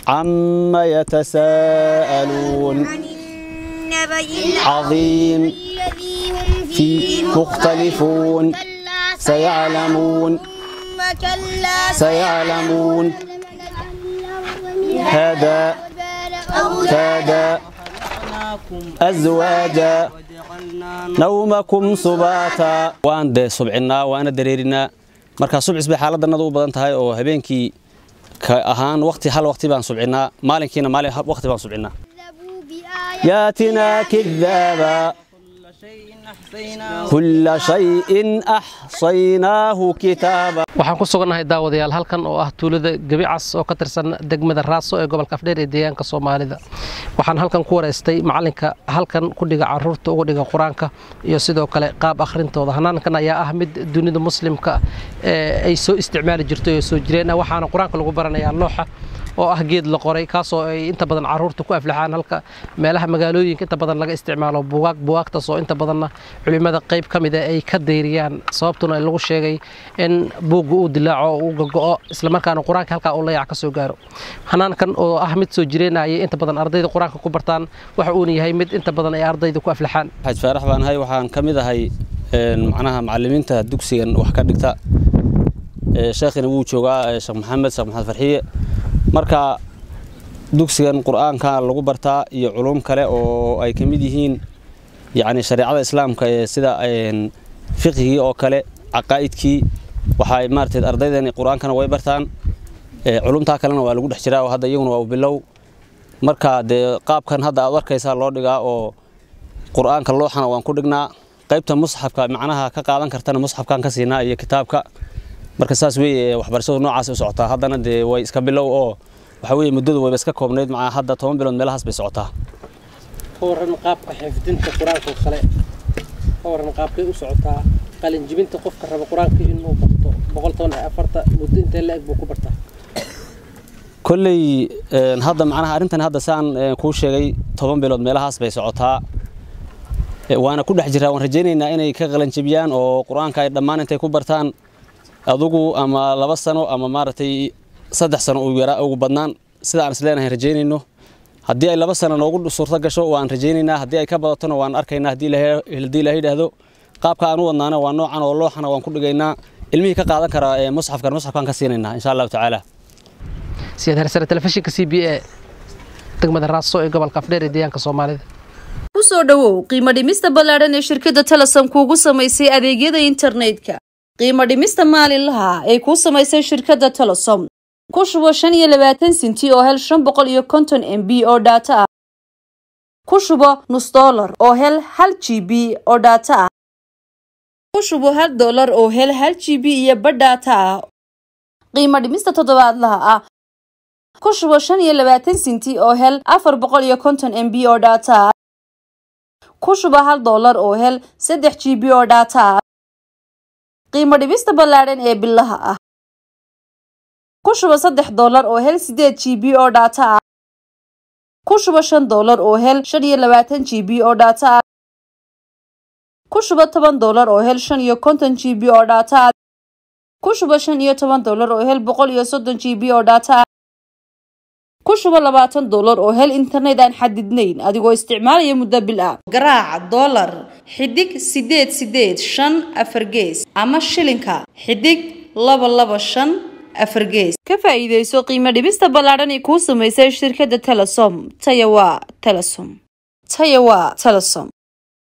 عما يتساءلون عن النبأ عظيم الذي هم فيه فيه مختلفون كلا سيعلمون ثم كلا سيعلمون هذا كاد أزواجا نومكم سباتا waan dee subcinaa waana dareerinaa marka subcis bay xaaladannadu u badan tahay oo habeenkii ka ahaan waqti hal waqti baan subcinaa maalinkiina maalin waqti baan subcinaa كذبوا بآياتنا ياتنا كذابا كل شيء أحصيناه كتابا waxaan ku sugannahay daawadayaal halkan oo ah tuulada gebicas oo ka tirsan degmada raaso ee gobolka afdheer ee deegaanka soomaalida waxaan halkan ku wareystay macalinka halkan ku dhiga caruurta uga dhiga qur-aanka iyo sidoo kale qaab akhrintooda hanaankan ayaa ah mid dunida muslimka ee ay soo isticmaali jirtay oo soo jireen ah waxaana qur-aanka lagu baranayaa looxa oo ah geed la qoray kaasoo ay inta badan caruurta ku aflaxaan halka meelaha magaalooyinka inta badan laga isticmaalo buugaag buugaagtaas oo inta badanna culimada qayb ka mid a ay ka dayriyaan sababtuna lagu sheegay in buugga uu dilaaco oo uu gago'o islamarkaana qur-aanka halkaa uu layac ka soo gaaro hanaankan oo ah mid soo jireenayay inta badan ardayda qur-aanka ku bartaan waxa uuna yahay mid inta badan ay ardayda ku aflaxaan xaj faarax baan ahay waxaan ka mid ahay een, macnaha macallimiinta dugsigan wax ka dhigta Ee, sheekhina wuu joogaa ee, sheekh maxamed sheekh maxamed farxiye marka dugsigan qur-aanka lagu bartaa iyo culum kale oo ay ka mid yihiin yacni shareecada islaamka ee sida een, fiqhigii oo kale caqaa'idkii waxay maaragtay ardaydani qur-aankana way bartaan ee, culumtaa kalena waa lagu dhex jiraa oo hadda iyaguna waa bilow marka dee qaabkan hadda aad arkaysaa loo dhigaa oo qur-aanka looxana waan ku dhignaa qaybta musxafka macnaha ka qaadan kartana musxafkaan ka siinaa iyo kitaabka marka saas weeye waxbarashadu noocaas u socotaa haddana dee way iska bilow oo waxa weeye muddadu wayba iska koobnayd macaa hadda toban bilood meelahaas bay socotaa ka waran qaabka xifdinta qur-aanka oo kale ka waran qaabkay u socotaa qalinjibinta qofka raba qur-aanka inuu barto boqol toban iyo afarta muddo intee la-eg buu ku bartaa kolley een, hadda macnaha arrintan hadda saan een, kuu sheegay toban bilood meelahaas bay socotaa E, waana ku dhex jiraa waan rajaynaynaa inay ka qalanjabiyaan oo qur-aanka ay dhammaan intay ku bartaan adugu ama laba sano ama maaragtay saddex sano ugu yaraa ugu badnaan sida aan isleenahay rajaynayno haddii ay laba sano noogu suurto gasho waan rajaynaynaa haddii ay ka badatona waan arkaynaa haddii ilaahay haddii ilaahay yidhaahdo qaabka aan u wadnaana waa noocan oo looxana waan ku dhigaynaa ilmihii ka qaadan karaa ee musxafkan musxafkaan ka siinaynaa insha allahu tacaala siyaad hersare telefishinka c b a degmada raaso ee gobolka afdheer ee deegaanka soomaalida ku soo dhowow qiimo dhimista ballaadhan ee shirkadda telesom kuugu samaysay adeegyada internetka qiimo dhimista maalinlaha ee kuu samaysay shirkadda telesom ku shubo shan iyo labaatan sinti oo hel shan boqol iyo konton m b oo dhaato ah ku shubo nus dollar oo hel hal g b oo dhaato ah ku shubo hal dollar oo hel hal g b iyo badh dhaato ah qiimo dhimista toddobaadlaha ah ku shubo shan iyo labaatan sinti oo hel afar boqol iyo konton m b oo dhaato ah ku shuba hal dollar oo hel saddex g b oo dhaata ah qiimo dhibista ballaadhan ee bilaha ah ku shuba saddex dollar oo hel sideed g b oo dhaata ah ku shuba shan dollar oo hel shan iyo labaatan g b oo dhaata ah ku shuba toban dollar oo hel shan iyo konton g b oo dhaata ah ku shuba shan iyo toban dollar oo hel boqol iyo soddon g b oo dhaata ah ku shubo labaatan dollar oo hel internet aan xadidnayn adigoo isticmaalaya muddo bil ah garaaca dollar xidig sideed sideed shan afar gees ama shilinka xidig laba laba shan afar gees ka faa'iidayso qiimo dhibista ballaadhan ee kuu samaysay shirkadda telesom taya waa telesom taya waa telesom